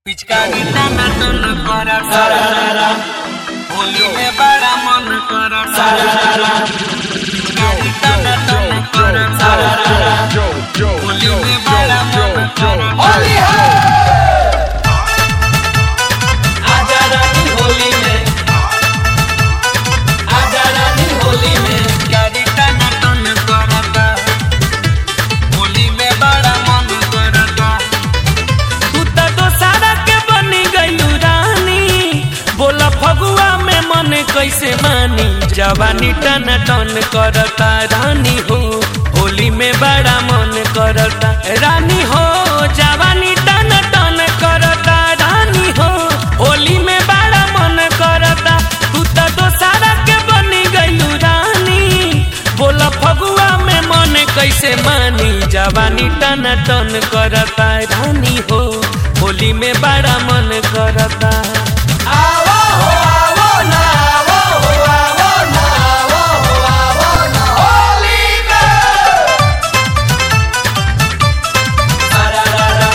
पिचकारी टाना टन करत होली में बड़ा मन करत पिचकारी टाना टन करत होली में बड़ा मन करत आजा रानी होली में आजा रानी होली में पिचकारी टाना टन करत होली में बड़ा मन करत तू त दोसारा के बनी गईलू रानी बोला फगुआ में मन कैसे मानी जवानी टन टन करता रानी हो होली में बड़ा मन करता रानी हो जवानी टन टन करता रानी हो होली में बड़ा मन करता तू त दोसारा के बनी गईलू रानी बोला फगुआ में मन कैसे मानी जवानी टन टन करता रानी हो होली में बड़ा मन करता आवो हो आवो ना आवो हो आवो ना आवो हो आवो ना होली में सारारारा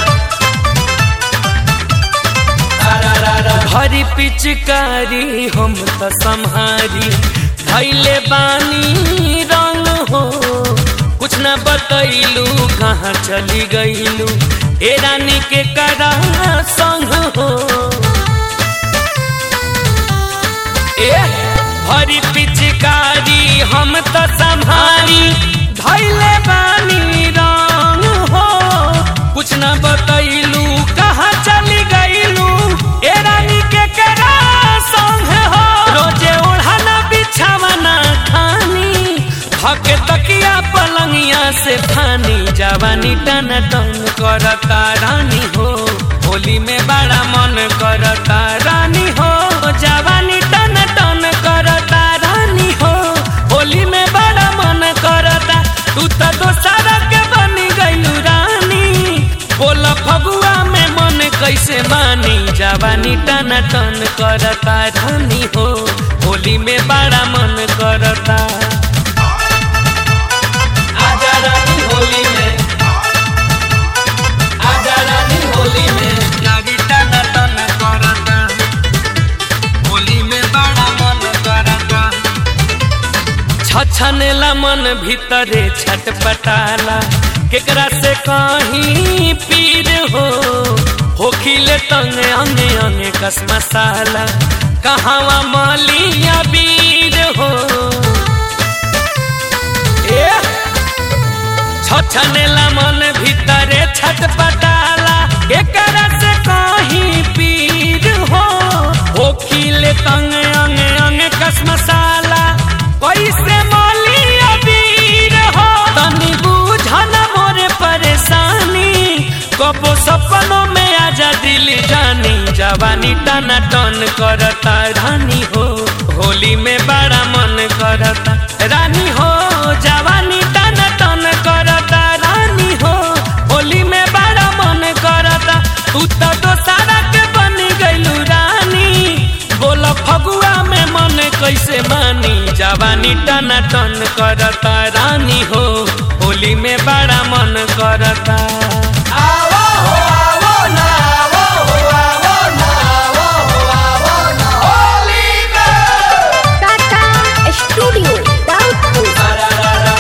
सारारारा हरी पिचकारी हम त सम्हारी धैले बानी रंग हो कुछ न बतैलू कहाँ चली गईलू ए रानी के करा संग हो ए हरी पिचकारी हम त सम्हारी धैले बानी रंग हो कुछ न बतैलू कहाँ चली गईलू ए रानी के करा संग हो रोजे ओढ़ाना बिछावना खानी हके तकिया पलंगिया से फानी जवानी टन टन करता रानी हो होली में बड़ा मन करता रानी हो जवानी टन टन करता रानी हो होली में बड़ा मन करता तू त दोसारा के बनी गईलू रानी बोला फगुआ में मन कैसे मानी जवानी टन टन करता रानी हो होली में बड़ा मन करता आजा रानी होली में आजा रानी होली में पिचकारी टाना टन करत होली में बड़ा मन करत छछनेला मन भीतरे छटपटाला केकरा से कहीं पीर हो होखिले तंग अंगे अंगे कस मसाला कहावा मालिया बीर हो ए छछनेला मन भीतरे छटपटाला एकरा से कहीं पीर हो होखिले तंग अंग अंग कस मसाला कैसे मोलिया वीर हो तनी बुझन मोरे परेशानी कबो सपनों में आजा दिल जानी जवानी टना टन करता रानी हो होली में बड़ा मन करता रानी हो जवानी टन टन करता रानी हो होली में बड़ा मन करता तू तो दोसारा के बनी गईलू रानी बोला फगुआ में मन कैसे मानी जवानी टना टन करता रानी हो होली में बड़ा मन करता आवो हो आवो ना आवो हो आवो ना आवो हो आवो ना होली में Tata Studio Doubtful. सारारारा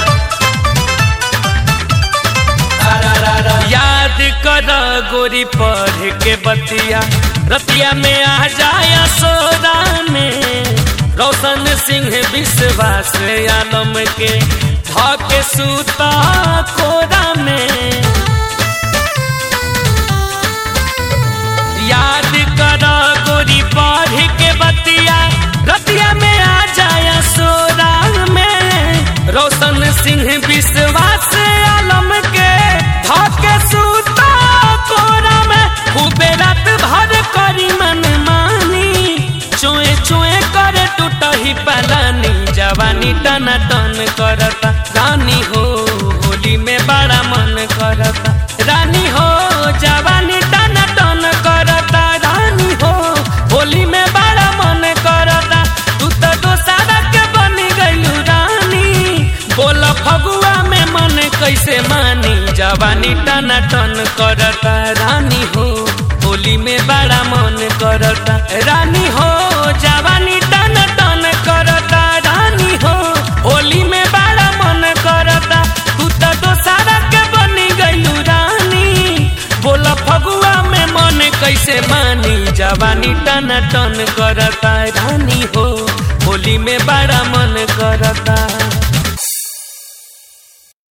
सारारारा याद कर गोरी पढ़ के बतिया रतिया में आ जाया सोदा में रोशन सिंह विश्वास आलम के धके सूता खोरा में याद कर गोरी पढ़ के बतिया रतिया में आ जाया सोरा में रोशन सिंह विश्वास आलम के धके सूता कोरा में खूबे रात भर करी मन मानी चोए चोए करे टूटही पलानी जवानी टना टन करता रानी हो होली में बड़ा मन करता रानी हो जवानी टना टन करता रानी हो होली में बड़ा मन करता तू तो दोसारा के बनी गईलू रानी बोला फगुआ में मन कैसे मानी जवानी टना टन करता रानी हो होली में बड़ा मन करता रानी हो जवानी टन टन करता रानी हो होली में बड़ा मन करता तू तो दोसारा के बनी गईलू रानी बोला फगुआ में मन कैसे मानी जवानी टन टन करता रानी हो होली में बड़ा मन करता